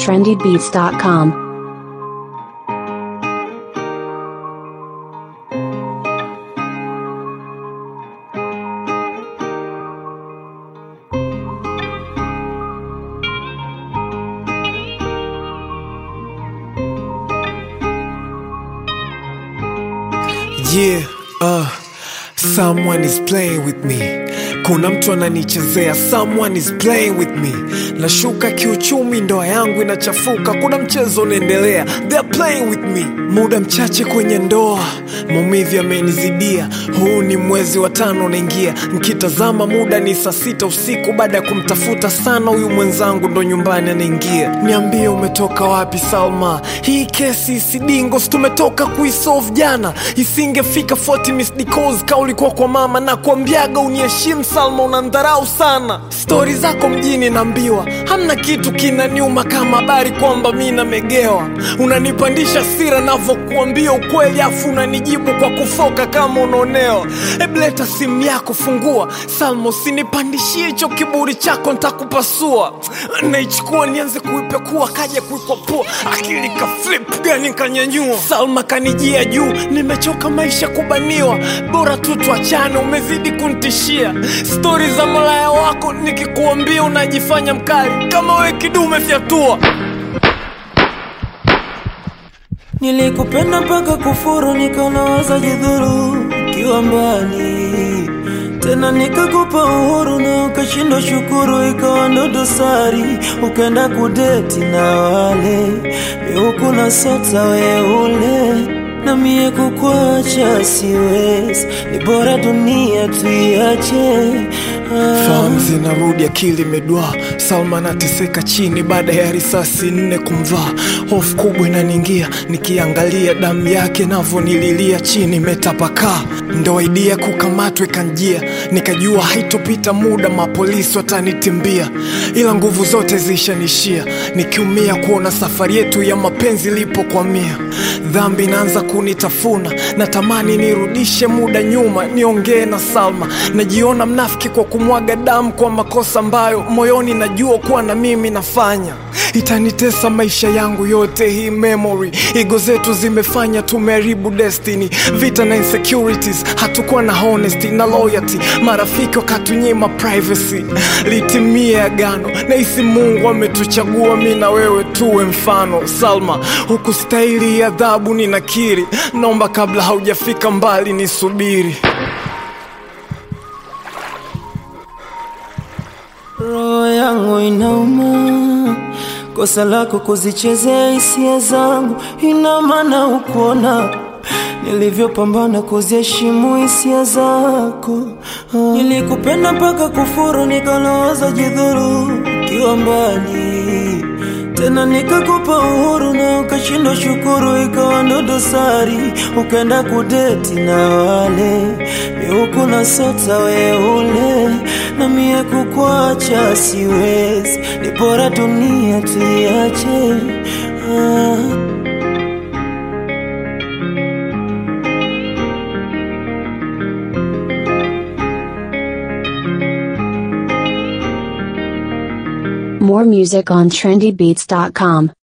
trendybeats.com. Yeah, uh, someone is playing with me. Kuna mtu ananichezea, someone is playing with me. Nashuka kiuchumi, ndoa yangu inachafuka, kuna mchezo unaendelea, they're playing with me. Muda mchache kwenye ndoa, maumivu yamenizidia. Huu ni mwezi wa tano unaingia, nkitazama muda ni saa sita usiku. Baada ya kumtafuta sana huyu mwenzangu, ndo nyumbani anaingia. Niambie umetoka wapi Salma? Hii kesi isidingos tumetoka kuisolve jana, isingefika 40 missed calls ka ulikuwa kwa mama na kuambiaga uniheshimu Salma, unandharau sana. Stori zako mjini naambiwa, hamna kitu kinaniuma kama habari kwamba mi namegewa. Unanipandisha sira navyokuambia ukweli, afu unanijibu kwa kufoka kama unaonewa. Ebleta simu yako, fungua Salma, usinipandishie hicho kiburi chako, ntakupasua. Naichukua nianze kuipekua, kaja kuikwapua, akili ka flip gani kanyanyua. Salma kanijia juu, nimechoka maisha kubaniwa, bora tu tuachane, umezidi kunitishia. Stori za malaya wako nikikuambia unajifanya mkali, kama we kidume fyatua. Nilikupenda mpaka kufuru, nikawaza jidhuru ukiwa mbali tena, nikakupa uhuru na ukashindwa shukuru, ikawa ndo dosari, ukaenda kudeti na wale miuku na sota weule na mie kukwacha siwezi, ni bora dunia tuiache. Ah. Fahamu zinarudi, akili imedwaa. Salma anateseka chini baada ya risasi nne kumvaa. Hofu kubwa inaniingia nikiangalia damu yake navyonililia chini imetapakaa. Ndo idea kukamatwa ikanjia, nikajua haitopita muda mapolisi watanitimbia, ila nguvu zote zishanishia, nikiumia kuona safari yetu ya mapenzi ilipokwamia. Dhambi inaanza kunitafuna, natamani nirudishe muda nyuma, niongee na Salma. Najiona mnafiki kwa kumwaga damu kwa makosa ambayo moyoni najua kuwa na mimi nafanya. Itanitesa maisha yangu yote hii memory. Ego zetu zimefanya tumeharibu destiny, vita na insecurities, hatukuwa na honesty na loyalty. Marafiki wakatunyima privacy, litimie agano. Nahisi Mungu ametuchagua mi na wewe tuwe mfano. Salma, hukustahili adhabu, ninakiri. Naomba kabla haujafika mbali nisubiri. Roho yangu inauma, kosa lako kuzichezea hisia zangu, ina maana ukuona nilivyopambana kuziheshimu hisia zako. Ah. Nilikupenda mpaka kufuru, nikaloza jidhuru ukiwa mbali tena, nikakupa uhuru na ukashindwa shukuru, ikawa ndo dosari, ukaenda kudeti na wale miuku na sota weule, na mie kukwacha siwezi, ni bora dunia tuiache. Ah. More music on trendybeats.com.